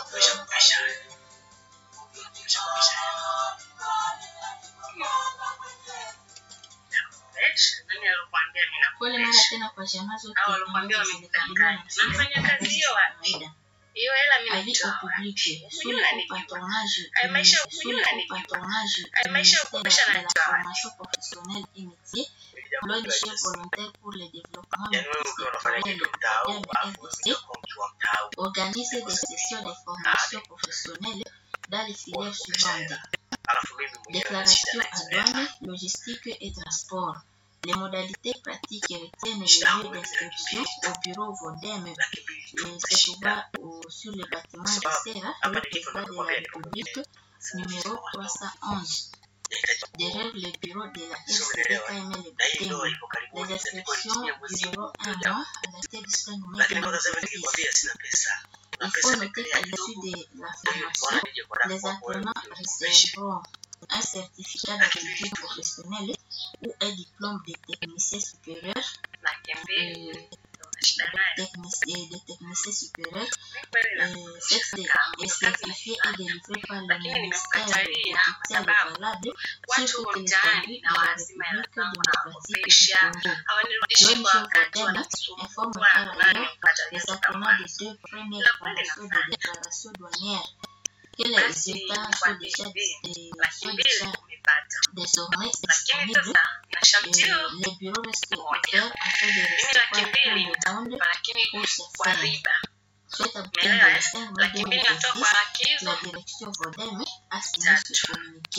tumeshakupisha tumeshakupisha nani alikwambia mimi na Pole mara tena kwa jamaa zote Hao walokuambia ambazo zilikabiliwa na wamekudanganya. msiba Unafanya wa kazi hiyo wapi? kawaida. hiyo hela mimi Avis au naitoa public sous Unajua le nanijua. patronage Ay, du maisha ministère- sous le unajua patronage du Ay, maisha ministère ukubisha de la nanijua. formation professionnelle et métier l'ONG volontaire pour le développement Yaani wewe ukiwa unafanya multisectoriel kitu mtaa huu de alafu RDC unakuwa mtu wa mtaa huu organise des sessions de formation professionnelle dans les filières suivantes alafu mimi mwenyewe na shida Déclaration na à hizo hela. douane, logistique et transport. Les modalités pratiques retiennent le lieu d'inscription au bureau Vodem. laki mbili tu euh, Se trouvant au- sur le bâtiment de Serra, rue Président de la République, numéro 311. Derrière le bureau de la FCDKML na hii ndoa Butembo. ipo karibuni Les itakuwa inscriptions chini ya mwezi dureront un mmoja. mois à dater du 5 mai lakini mpaka sasa hivi 2026. nikikwambia sina pesa na Il pesa faut noter imekelea qu'à kidogo l'issue de la Nilikuwa formation, nije kwa dada les kwako wewe apprenants uje ukopeshe. recevront un certificat d'aptitude professionnelle ou un diplôme de technicien supérieur, laki mbili euh, una shida naye technici- de technicien supérieur. Mimi kweli na Euh, cette est certifié et délivré par le Lakini ministère nimekukatalia du kwa tutelle sababu valable watu sur huko toutes les mtaani conduites na de la wanasema hela République zangu démocratique nawakopesha du Congo. hawanirudishi kwa L'ONG wakati Vodem wananisumbua informe nani par ailleurs ukatalia les toka apprenants mbali des deux premières formations de déclaration douanière que les basi résultats sont nikwambie déjà, hivi euh, laki sont mbili déjà umepata désormais lakini disponibles. sasa na Euh, shamtio les bureaux restent Moja. ouverts afin de mimi laki recevoir mbili tout le monde lakini pour se kwa faire. riba Soit à Butembo umeelewa le eh? 5 mai laki mbili natoa kwa 2026, laki hizo la direction Vodem a signé ce communiqué.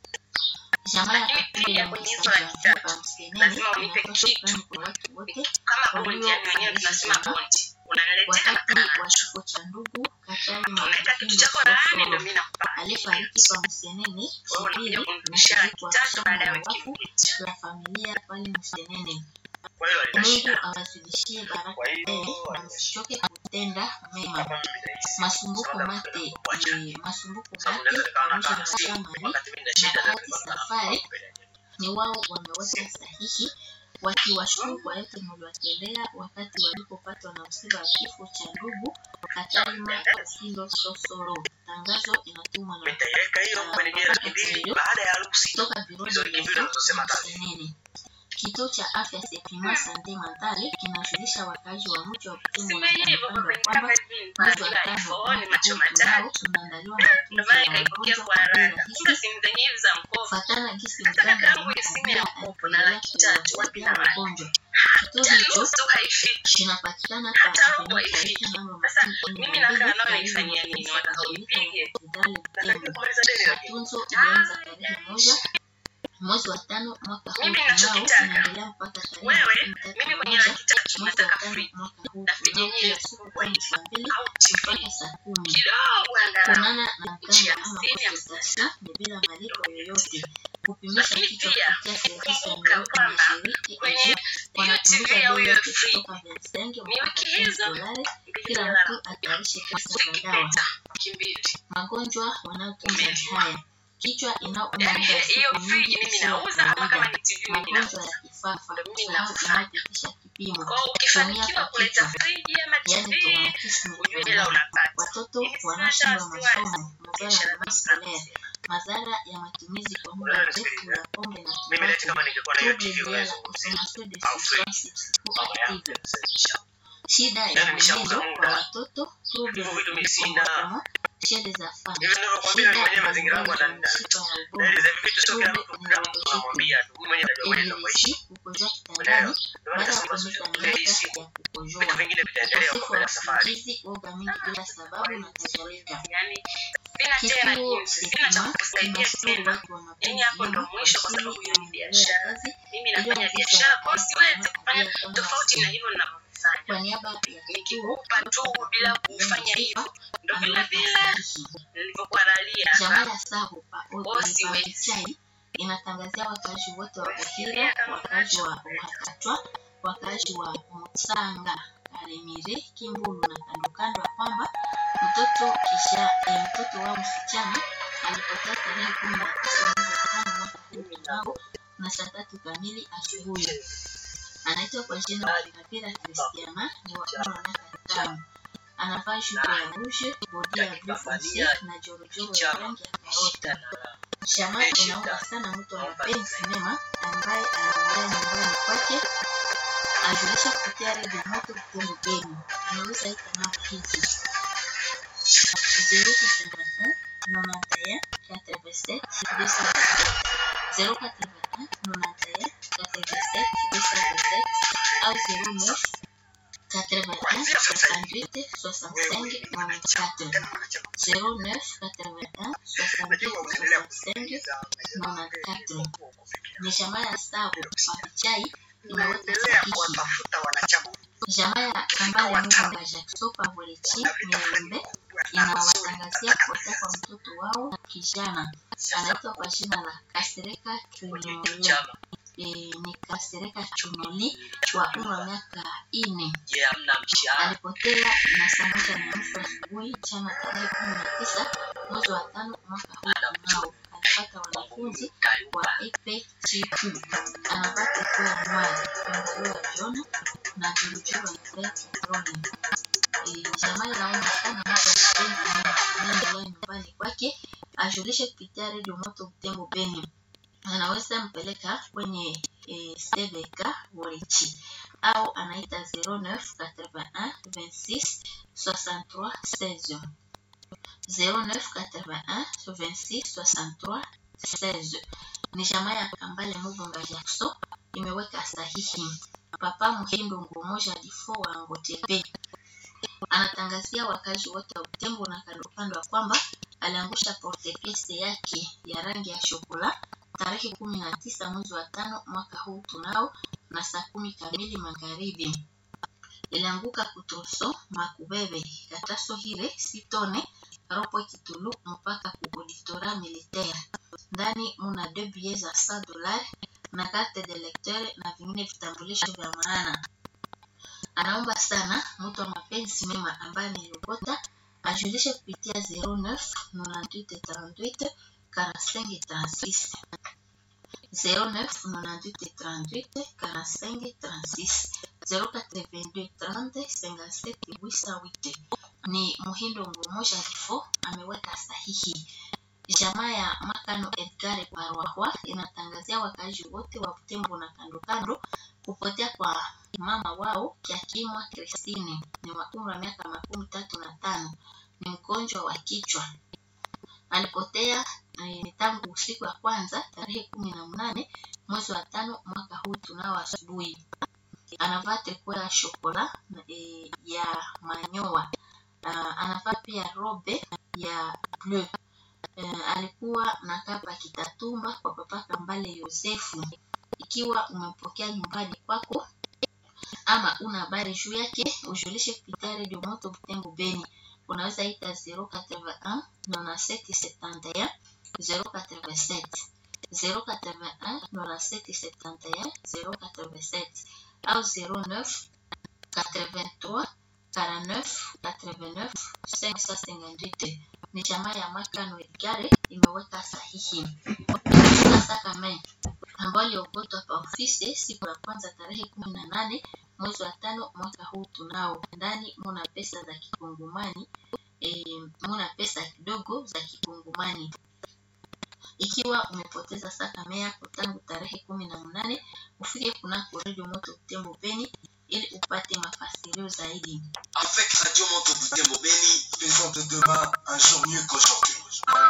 Jamaa ya Lakini Kapili pia na kwenye hizo Msajja laki hapa tatu, Msenene lazima unipe inatoa kitu. shukrani kwa watu wote kama bondi yani wenyewe tunasema bondi unaniletea na wakati kana wa kifo cha ndugu Katari na unaleta kitu Kapili chako laani ndio Sosoro mimi nakupa aliyefariki kwa Msenene wewe Shibiri unakuja na kunirudishia shiriki laki wa tatu somo baada ya la wiki wafu mbili la familia pale Msenene. kwa hiyo Mungu alinashia awazidishie baraka Kwa hiyo, tele na alinashia. msichoke kutenda mema. kama mimi nahisi Masumbuko Sababu mate napenda kuacha. ni masumbuko sababu mate naweza nikawa pamoja nakaa na na simu Samari wakati mimi na na shida Bahati ndio Safari ni wao wameweka sahihi wakiwashukuru kwa yote mliwatendea wakati walipopatwa na msiba wa kifo cha ndugu Katarima Kasindo Sosoro. Tangazo inatumwa na nitaiweka hiyo kwenye ile laki mbili baada ya harusi kutoka biro hizo de laki mbili lezo unazosema ya tatu Msenene. Kituo cha afya Sepima Sante Mentale kinajulisha wakazi wa mji wa Butembo na Sime hivyo kando kwa kando kwenye kwamba kama hivi mwezi wa bila tano iPhone macho mwaka huu tunao matatu tunaandaliwa ndio matunzo maana ya nikaipokea wagonjwa kwa kwa bei haraka kumbe rahisi simu zenyewe hizi za mkopo kufuatana gisi hata mganga kaka yangu simu ya alimwambia mkopo na anaendelea laki tatu wapi na kuwasaidia wapi wagonjwa. Kituo hata hicho nusu haifiki kinapatikana hata kwa robo Avenue haifiki Tariki namba sasa makumi mimi kumi na nakaa mbili nao karibu na naifanyia nini kanisa wataka Katolika unipige la Hospitali nataka Butembo. kumaliza deni lakini Matunzo ilianza tarehe moja mwezi wa tano mwaka huu Mimi tunao ninachokitaka, inaendelea mpaka tarehe wewe makumi tatu mimi na kwenye moja laki tatu mwezi wa nataka tano free mwaka huu na tunao vyenyewe kila siku tangu saa mbili au TV mpaka saa kumi. kidogo angalau Kuonana na nchi mganga ya ama hamsini, consultation ni bila malipo yoyote. Kupimisha Lakini kichwa pia, kupitia servisi ya kumbuka Nairobi kwamba Mashariki kwenye AG hiyo TV wanapunguza ya bei huyo yote free kutoka 25 ni mpaka wiki 10 hizo dolari. mbili Kila lala mtu atayarishe pesa za dawa. zikipita wiki mbili Magonjwa wanayotunza ni Umeliwa. haya: kichwa inauma yaani muda wa hiyo siku friji nyingi mimi isiyo ya nauza ama kama kawaida, ni TV mimi magonjwa nauza ya kifafa, Ndio mimi kusahau nafanya. inayopitisha kipimo, kwa hiyo ukifanikiwa kuumia kuleta kwa kichwa, friji ama yaani TV traumatism ujue ya hela moyo, unapata watoto Mimi sina wanaoshindwa wasiwasi. masomo, madhara biashara ya mimi maskolea, sina madhara ya matumizi kwa muda Wewe mrefu nisikilize. ya pombe na mimi leti tumbaku, kama ningekuwa na hiyo trouble TV liées à la unayozungumzia consommation de au free substances mama yangu psychoactives, yanasababisha shida ya Yaani nishauza mwenendo muda. kwa watoto, trouble Hivyo vitu de mimi sina. comportement chez les enfants, hivi ninavyokuambia mimi mwenyewe mazingira yangu yanaenda Yaani hivi vitu sio kila mtu kila mtu unamwambia tu mimi mwenyewe najua mwenyewe nitaishi ilirishi kukojoa Unaelewa? kitandani ndio maana baada ya nasema kumeza sio hii miaka siku ya vitu kukojoa, vingine vitaendelea kwa ukosefu mbele wa ya safari usingizi, uoga mingi bila sababu na kadhalika. yani sina tena Kituo jinsi sina cha Sepima kukusaidia kinashauri tena watu wa mapenzi Yaani hapo ndo mema mwisho kwa wasiri sababu hiyo na ni maendeleo ya biashara. kazi mimi ili nafanya afisa biashara kwa hiyo wa siwezi afya kufanya kama tofauti na rasmi. hivyo ninavyofanya Kwa niaba ya kituo nikikupa tu bila kufanya hivyo ndo vile ameweka vile sahihi. nilivyokuwa nalia Jamaa ya Sarupa Bosi wewe. Chai inatangazia wakaaji wote wa Buhira, wakaaji wa Wakatwa, wakaaji wa Mutsanga, Karemire, Kimbulu na kando kando ya kwamba mtoto kisha eh, mtoto wao msichana alipotea tarehe kumi na tisa mwezi wa tano mwaka huu tunao na saa tatu kamili asubuhi. Anaitwa kwa jina la Kapira Kristiana, ni wa umri wa miaka tano. anavaa jupe ya rouge, bodi ya blue foncé na jorojoro ya rangi ya karoti. Jamaa inaomba sana mtu wa mapenzi mema ambaye anaongea nyumbani kwake ajulisha kupitia redio moto Butembo Beni. Anaweza ita namba hizi zero quatre-vingt-un nonante quatre-vingt-sept deux cent vingt-sept zero quatre-vingt-un nonante quatre-vingt-sept deux cent vingt-sept au zero neuf quatre-vingt-un soixante-huit soixante-cinq quatre-vingt-quatre zero neuf quatre-vingt-un soixante-huit soixante-cinq quatre ni jamaa ya Sabo Papichai imeweka sahihi. Jamaa ya Kambale Mugunga Jackson Pavolechi Mirembe inawatangazia kupotea kwa mtoto wao kijana anaitwa kwa jina la Kasereka Chunoli. E, ni Kasereka Chunoli wa umri wa miaka ine alipotea na saa moja na nusu asubuhi jana tarehe kumi na tisa mwezi wa tano mwaka huu tunao alipata wanafunzi wa epe chiku anavaa kofia ya mwali pangalio ya jona na vilujuru ya kitroni jamaa inaomba sana mtu anaendelea nyumbani kwake ajulishe kupitia redio moto Butembo Beni anaweza mpeleka kwenye e, CVK Worichi au anaita 09 81 26 63 16 09 81 26 63 16 ni jamaa ya Kambale Mugunga Jackson imeweka sahihi. Papa Muhindo Ngumoja Difo wa Ngotepe anatangazia wakazi wote wa Butembo na kando kando ya kwamba aliangusha portepiese yake ya rangi ya shokola tarehe kumi na tisa mwezi wa tano mwaka huu tunao na saa kumi kamili magharibi. Ilianguka kutroso makubebe kataso hire sitone ropo kitulu mpaka ku auditora militaire ndani muna deux billets za 100 dollars na carte de lecteur na vingine vitambulisho vya maana. Anaomba sana mtu wa mapenzi mema ambaye amerogota ajulishe kupitia 09 98 38 45 36 09 98 38 45 36 082 30 57 808 ni Muhindo Ngumoja Rifo ameweka sahihi. Jamaa ya Makano Edgar Barwahwa inatangazia wakazi wote wa Butembo na kando kando kupotea kwa mama wao Kiakimwa Christine ni wa umri wa miaka makumi tatu na tano ni mgonjwa wa kichwa alipotea eh, tangu usiku wa kwanza tarehe kumi na mnane mwezi wa tano mwaka huu tunao asubuhi anavaa triko ya shokola eh, ya manyoa uh, anavaa pia robe ya bleu uh, alikuwa na kapa kitatumba kwa papa Kambale Yosefu. Ikiwa umempokea nyumbani kwako ama una habari juu yake, ujulishe kupitia redio moto Butembo Beni. Unaweza ita 081 9771 087 081 9771 087 au 09 83 49 89 558 ni jamaa ya Makano Edgare imeweka sahihi. Sasa kama ambayo iliogotwa pa ofisi siku ya kwanza tarehe kumi na nane mwezi wa tano mwaka huu tunao ndani muna pesa za kikungumani e, muna pesa kidogo za kikungumani ikiwa umepoteza saka yako tangu tarehe kumi na mnane ufike kunako redio moto Butembo Beni ili upate mafasirio zaidi. Avec Radio Moto Butembo Beni, faisons de demain un jour mieux qu'aujourd'hui.